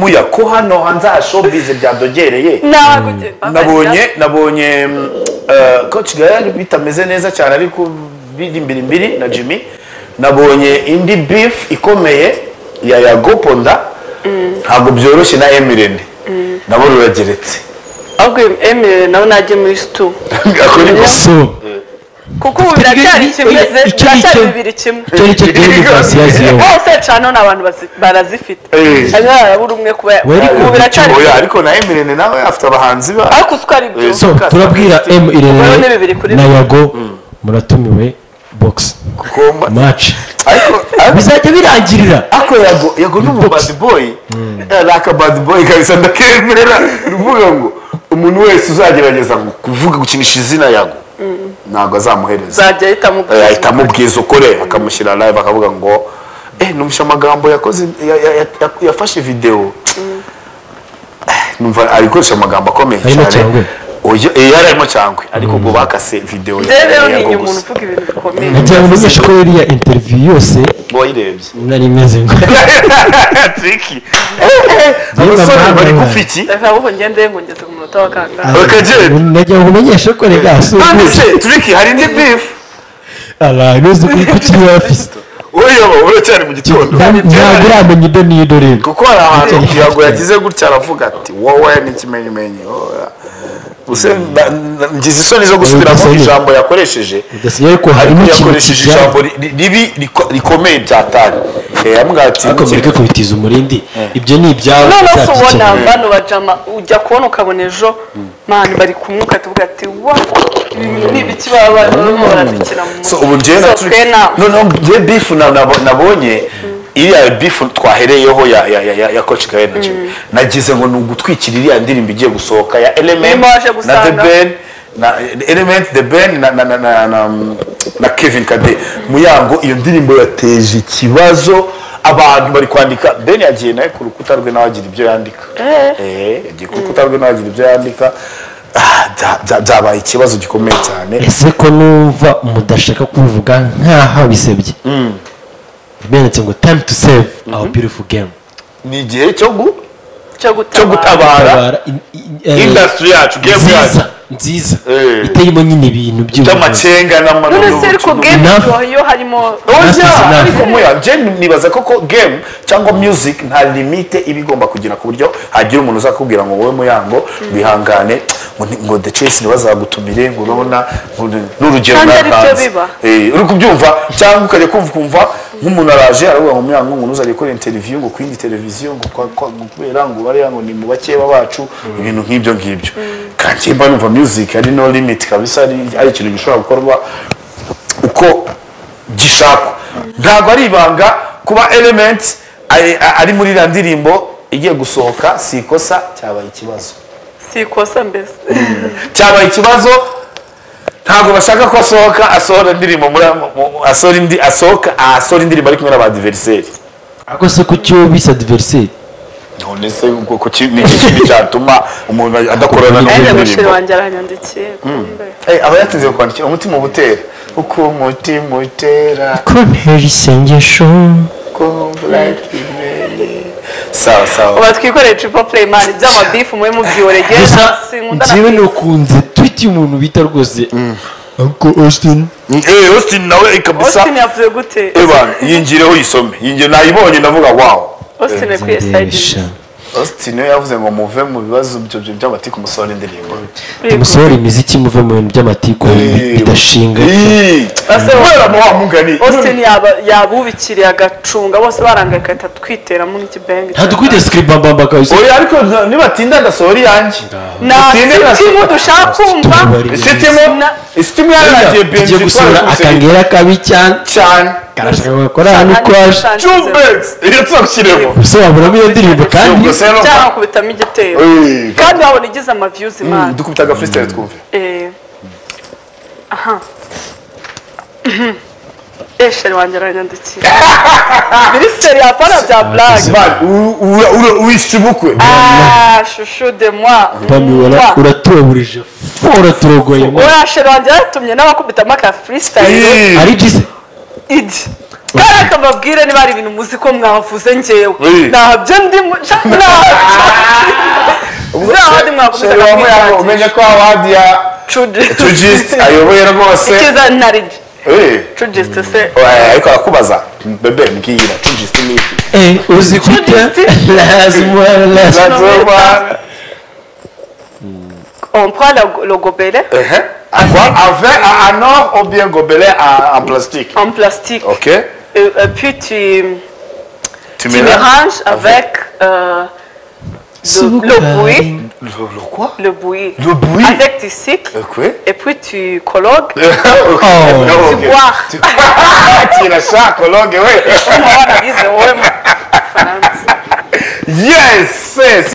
muya ko hano hanze ha showbiz byadogereye ntabwo nabonye nabonye mm, eh, coach gayari bitameze neza cyane ariko biri imbiri imbiri na jimmy nabonye indi beef ikomeye ya yago ponda ntabwo byoroshye na emirene nabo rurageretse ahubwo emile nawe najye muri situ akora ikosa so kuko ubu biracyari kimwe Iki- iki- biracyari iki- bibiri kimwe icyo ni cyo demokarasi yaziyeho hose cano ni abantu bazi- barazifite Eh. hanyuma harabura umwe kuba Wari ubu biracyari Oya, ariko na emirene nawe afite abahanzi ba ariko uko ari byo so turabwira m Ubayeho ni bibiri irene kuri na bibiri. yago muratumiwe box kukomba match ariko ariko- bizajya birangirira ako yago yago ni umubadi boyi ni akabadi boyi kabisa ndakemera ni ukuvuga ngo umuntu wese uzagerageza ngo kuvuga gukinisha izina yago ntabwo azamuhereza uzajya ahitamo Eh, ahita amubwiza ukore akamushyira live akavuga ngo eh numvise amagambo yakoze ya- ya- ya- ya- yafashe video Eh, numva ari gukoresha amagambo akomeye Arimo cyangwe. cyane Oya, eh, yari arimo cyangwe ariko ubwo bakase video ya- rero ya- ntinya yago umuntu gusa uvuga ibintu bikomeye nagira ngo numishe ko iriya interview yose wayirebye nari meze ngo triki Eh, eh, abasore mama bari we. gufi iki reka ahubwo ngende ngongeze ku munota wa kangahe Bakagenda. nagira ngo umenyeshe ko rega none asuhuza se triki hari indi beef abantu uzi ko kiri hafi uyoba uracyari mu gitondo ntabwo uramenya ibyo n'iyo rero kuko hari ahantu kugirango yagize gutya aravuga ati wowe n'ikimenyimenyi wowe." Gusa na- na- ngize isoni zo gusubiramo Udasomye. ijambo yakoresheje udasigaye ko ariko harimo ikintu yakoresheje kijyanye ijambo ri- ribi riko- rikomeye byatari yambwira ati ariko mureke kubitiza umurindi ibyo ni ibyawe none se uzabyikemura. ubona bano bajama ujya kubona ukabona ejo mani bari kumwuka tuvuga ati wa ibi bintu ni ibiki baba barimo baradukina mu so ubu njyewe na So, turi twe na- noneho njyewe bifu na- nabo- nabonye iriya bifu twahereyeho ya ya ya ya ya coach Gaël na Jimmy nagize ngo ni ugutwikira iriya ndirimbo igiye gusohoka ya element Nyuma waje na the gusanga. ben na element the ben na na na na, na, na Kevin Kade muyango iyo ndirimbo yateje ikibazo abantu bari kwandika ben yagiye nawe ku rukuta rwe nawe agira ibyo yandika eh yagiye ku rukuta rwe nawe agira ibyo yandika Ah, bya- bya- byabaye ikibazo gikomeye cyane ese ko numva mudashaka kubivuga nk'aho bisebye benditse ngo time to save our beautiful game ni igihe cyo gu cyo cyo gutabara gutabara Tabara in- in- eh, indasitiri yacu gemu yacu nziza nziza Eh. iteyemo nyine ibintu by'ubuvuzi cy'amacenga none se n'amano ariko game Enough. yo- yo harimo oya Enough is enough. ariko muya je nibaza koko game cyangwa music nta limite iba igomba kugira ku buryo hagira umuntu uzakubwira ngo wowe muyango wihangane ngo ni- ngo the chase ntibazagutumire ngo urabona ngo ni- n'urugero Kandi aribyo mwatanze." biba. Eh, uri kubyumva cyangwa ukajya kumva ukumva nk'umuntu araje aravuga ngo muyango ngo ntuzajye gukora interiviyu ngo kwindi televiziyo ngo kwa- kwa- ngo kubera ngo bariya ngo ni mu bakeba bacu ibintu nk'ibyo ngibyo kandi mba numva music ari no limit kabisa ari- ari ikintu gishobora gukorwa uko gishakwa ntabwo ari ibanga kuba element ari- ari muri iriya ndirimbo igiye gusohoka si ikosa cyabaye ikibazo si ikosa mbese cyabaye ikibazo ntabwo bashaka ko asohoka asohora indirimbo muri mu- mu- asohora indi asohoka asohora indirimbo ari kumwe n'abadiveriseri ariko se ku cyo bisa adversary none se ubwoko ki ni iki kintu cyatuma umuntu adakorana aya mushere n'umundirimbo wanjye aranyandikiye kumbe. aba yatinze kwandikira umutima utera uko umutima utera ko ntera isengesho sawa sawa uba twikoreye triple play mani by'amabifu mube mubyiborege gusa sinkunda na njyewe nukunze twiti umuntu bita rwose uncle austin Eh, Austin nawe kabisa Austin yavuze gute Evan yingireho uyisome yingiye nayibonye ndavuga wow Austin yakwiye Ndebesha. sayidi Austin we yavuze ngo muve mu bibazo byo byo by'amatiku musohora indirimbo musohora imiziki muve mu bintu by'amatiku bidashinga Ih, kubera mu wa mugani Austin yaba- yabubikiriye agacunga bose barangaye agahita twiteramo n'ikibengi ntadukwite sikiribambamba kabisa oya ariko n- nibatinda ndasohora iyanjye Utinde na- ntakimu dushaka kumva Tubari- isitimu Na- isitimu yarangiye tugiye benji gusohora akangera kabi cyane cyane karashaka gukora hano uko aje jumbex iyo tuzashyiremo gusobanuramo iyo ndirimbo kandi Ubwo se no- cyangwa kubita igitero Eh, kandi wabona igize amaviyuzi mm, mani dukubita aga freestyle twumve Eh. aha esheri wanjye aranyandikiye minisiteri yapana bya blague Man, u- u- u- uwishe ubukwe Ah, chouchou de moi. pami Mwah. uratuburije uraturogoye Uriya sheri wanjye yaratumye n'abakubitamo aka freestyle Ih, ari jise idi kandi akababwira niba hari ibintu muzi ko mwavuze ngewe Oui. ntabyo ndimo ntahandi mwakomeza Shalom yabo kumwihangira umenye ko awadiya tujist ayoboye rwose icyiza narigi Eh, tujisite se eh, ariko arakubaza bebe mbwira tujist ni iki Eh, uzi kujya lazima lazima That's all, man. on prend la- le gobelet Ehe. Quoi? Avec un un or ou bien gobelet en en plastique en plastique Ok et, et puis tu, Tu tu mélanges avec euh, le, Suka. le bouilli Le le quoi le bouilli Le bouilli avec du sucre Ok et puis tu colloques Ok. Oh. Ok. boire Tira shakologe we Unaona hizo wema France Yes yes